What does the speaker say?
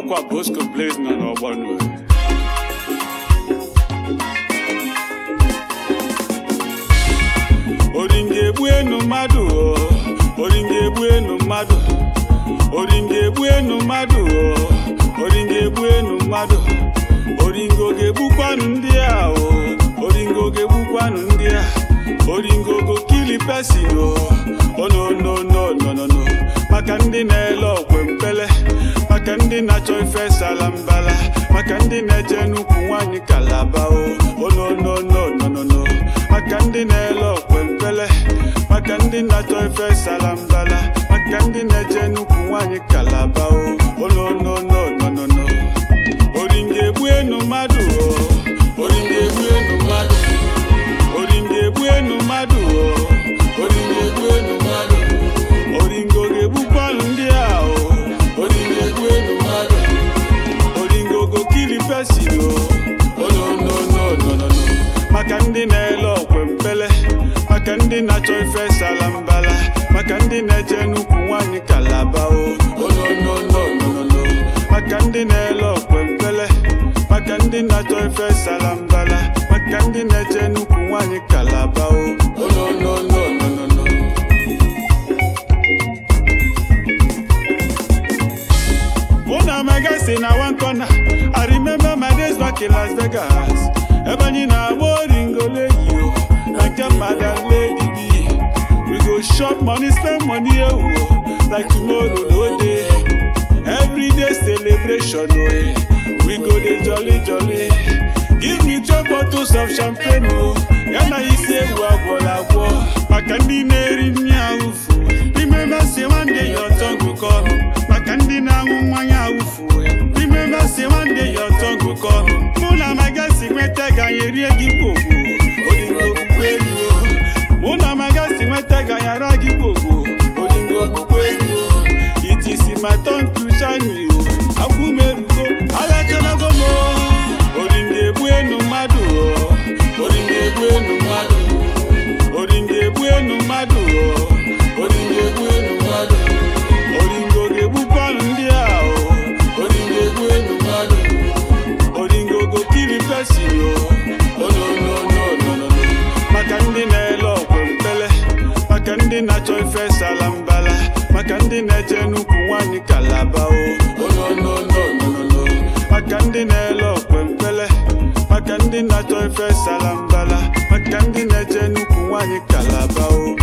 ọkwa Bosco Blaze nọ n'ọgbọnọ oringa egbu enu mmadụ o oringa egbu enu mmadụ oringa egbu enu mmadụ o oringa egbu enu mmadụ oringo ga-egbukwanụ ndị a o oringo ga-egbukwanụ ndị a oringo go kili pesin o onononononono maka ndị na-ele okwe mpele maka ndị na-achọ ife sala mbala maka ndị na-eje n'ukwu nwanyị kalaba o onononononono maka ndị na-ele okwe mpele maka ndị na-achọ ife sala mbala maka ndị na-eje n'ukwu nwanyị kalaba o onononononono oringa egbu enu mmadụ o oringa egbu enu mmadụ oringa egbu enu mmadụ o oringa egbu enu mmadụ oringo ga-egbukwanụ ndị a o oringa egbu enu mmadụ oringo go kili pesin o onononononono maka ndị na-ele okwe mpele maka ndị na-achọ ife sala mbala maka ndị na-eje n'ukwu nwanyị kalaba o onononononono maka ndị na-ele okwe mpele maka ndị na-achọ ife sala mbala maka ndị na-eje n'ukwu nwanyị kalaba o onononononono Una mega say na one corner. I remember my days back in Las Vegas. Ebe anyị na-agba oringole yi o, na nke madam lady B. We go shop money, spend money ewu o, like tomorrow no dey. Every day celebration o, eh. we go dey jolly jolly. Give me twelve bottles of champagne o, ya na isi ewu agwọrọ agwọ. Maka ndị na-eri nri awụfu. Remember say one day your tongue go come. Maka ndị na-aṅụ mmanya awụfu. Remember say one day your tongue go come. Mụ na magasi nweta ga anyị rie gị gbogbo. Olingo okpukpe elu o. Mụ na magasi nweta ga anyị ara gị gbogbo. Olingo okpukpe elu o. It is my turn to shine o. Akwụ m erugo, alachanago m o. Olingo egbu enu mmadụ o. Olingo egbu enu mmadụ. Oringo egbu enu mmadụ o. Oringo egbu enu mmadụ. Oringo ga-egbukwanụ ndị a o. Oringo egbu enu mmadụ. Oringo go kili pesin o. Onononononono. Maka ndị na-ele okwe mpele. Maka ndị na-achọ ife sala mbala. Maka ndị na-eje n'ukwu nwanyị kalaba o. Onononononono. Maka ndị na-ele okwe mpele. Maka ndị na-achọ ife sala mbala. Maka ndị na-eje n'ukwu nwanyị kalaba o.